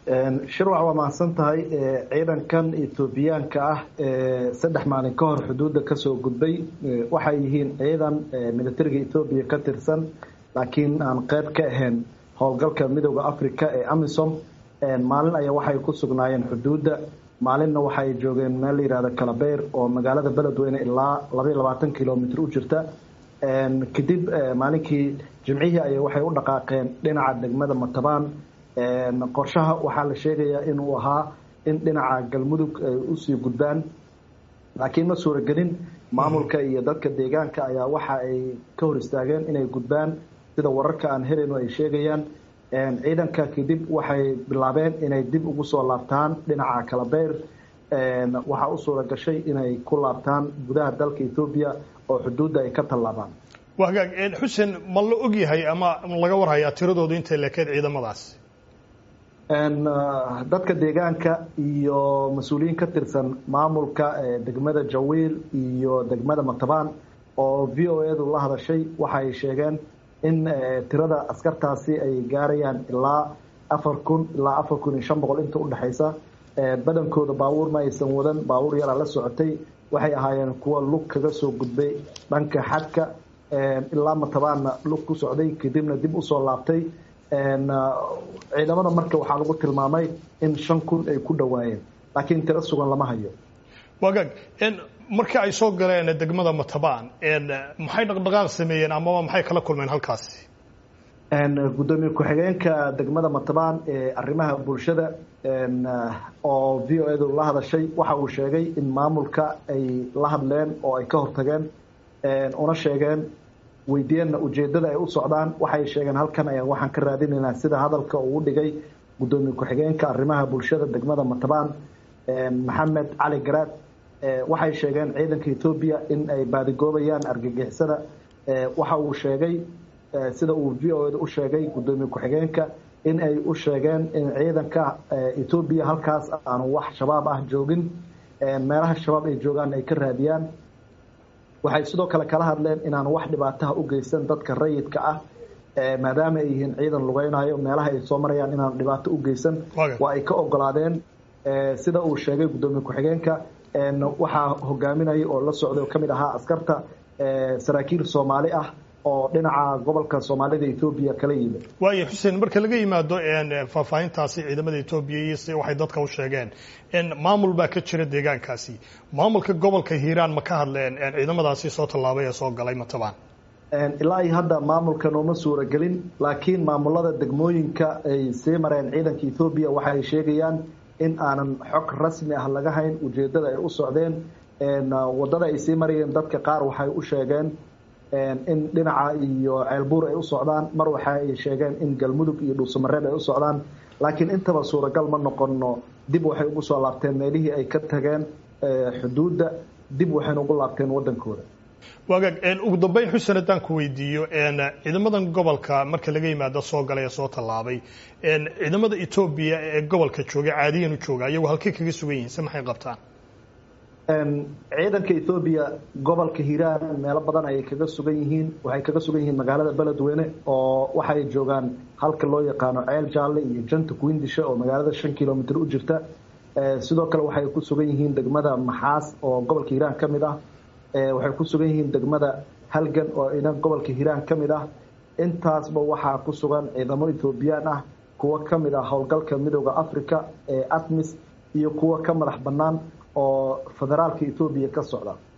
shirwac waa mahadsan tahay ciidankan etoobiyaanka ah ee saddex maalin ka hor xuduudda kasoo gudbay waxay yihiin ciidan militariga etoobiya ka tirsan laakiin aan qeyb ka ahayn howlgalka midooda africa ee amisom maalin ayaa waxay ku sugnaayeen xuduudda maalinna waxay joogeen meel la yihahdo kalabeyr oo magaalada beledweyne ilaa labaiyo labaatan kilomitr u jirta kadib maalinkii jimcihii ay waxay u dhaqaaqeen dhinaca degmada matabaan qorshaha waxaa la sheegayaa inuu ahaa in dhinaca galmudug ay usii gudbaan laakiin ma suuragelin maamulka iyo dadka deegaanka ayaa waxa ay ka hor istaageen inay gudbaan sida wararka aan helayno ay sheegayaan ciidanka kadib waxay bilaabeen inay dib ugu soo laabtaan dhinaca kalabeyr waxaa u suura gashay inay ku laabtaan gudaha dalka etoobiya oo xuduudda ay ka tallaabaan waa hagaag xuseen ma la og yahay ama laga warhayaa tiradoodu intay lekeed ciidamadaas dadka deegaanka iyo mas-uuliyiin ka tirsan maamulka degmada jawiil iyo degmada matabaan oo v o edu la hadashay waxay sheegeen in tirada askartaasi ay gaarayaan ilaa afar kun ilaa afar kun iyo shan boqol inta udhexaysa badankooda baabuur ma aysan wadan baabuur yaraa la socotay waxay ahaayeen kuwa lug kaga soo gudbay dhanka xadka ilaa matabaanna lug ku socday kadibna dib usoo laabtay ciidamada marka waxaa lagu tilmaamay in shan kun ay ku dhowaayeen laakiin tiro sugan lama hayo wagaag markii ay soo galeen degmada matabaan maxay dhaqdhaqaaq sameeyeen amaba maxay kala kulmeen halkaasi gudoomiye ku-xigeenka degmada matabaan ee arrimaha bulshada oo v o edu la hadashay waxa uu sheegay in maamulka ay la hadleen oo ay ka hortageen una sheegeen weydiiyeenna ujeedada ay u socdaan waxay sheegeen halkan ayaan waxaan ka raadinaynaa sida hadalka uu dhigay gudoomiye ku-xigeenka arrimaha bulshada degmada matabaan maxamed cali garaad waxay sheegeen ciidanka etoobiya in ay baadigoobayaan argagixisada waxa uu sheegay sida uu v o eda u sheegay gudoomiye ku-xigeenka in ay u sheegeen in ciidanka etoobiya halkaas aanu wax shabaab ah joogin meelaha shabaab ay joogaan ay ka raadiyaan waxay sidoo kale kala hadleen inaan wax dhibaataha u geysan dadka rayidka ah maadaama ay yihiin ciidan lugeynayo meelaha ay soo marayaan inaan dhibaato u geysan waa ay ka ogolaadeen sida uu sheegay gudoomiye ku-xigeenka waxaa hogaaminaya oo la socday oo kamid ahaa askarta saraakiil soomaali ah oo dhinaca gobolka soomaalida etoobiya kala yimid waayo xuseen marka laga yimaado faahfaahintaasi ciidamada etoobiya iyo si waxay dadka u sheegeen maamul baa ka jira deegaankaasi maamulka gobolka hiiraan ma ka hadleen ciidamadaasi soo tallaabay ee soo galay matabaan ilaa iyo hadda maamulka nooma suuragelin laakiin maamulada degmooyinka ay sii mareen ciidanka etoobiya waxay sheegayaan in aanan xog rasmi ah laga hayn ujeedada ay u socdeen wadada ay sii marayeen dadka qaar waxay u sheegeen in dhinaca iyo ceelbuur ay u socdaan mar waxa ay sheegeen in galmudug iyo dhuusamareeb ay u socdaan laakiin intaba suuragal ma noqono dib waxay ugu soo laabteen meelihii ay ka tageen xuduudda dib waxayna ugu laabteen wadankooda waagaag ugu dambeyn xuseen haddaan ku weydiiyo ciidamadan gobolka marka laga yimaado soo galay ee soo tallaabay ciidamada etoobiya ee gobolka jooga caadiyan u jooga iyagu halkay kaga sugan yihiin se maxay qabtaan ciidanka ethoobiya gobolka hiiraan meelo badan ayay kaga sugan yihiin waxay kaga sugan yihiin magaalada beledweyne oo waxay joogaan halka loo yaqaano ceel jaalle iyo janta kuwindisha oo magaalada shan kilomitr u jirta sidoo kale waxay ku sugan yihiin degmada maxaas oo gobolka hiiraan ka mid ah waxay ku sugan yihiin degmada halgan oo idan gobolka hiiraan ka mid ah intaasba waxaa ku sugan ciidamo etoobiyaan ah kuwo ka mid ah howlgalka midooda africa ee atmis iyo kuwo ka madax bannaan oo federaalka etoobiya ka socda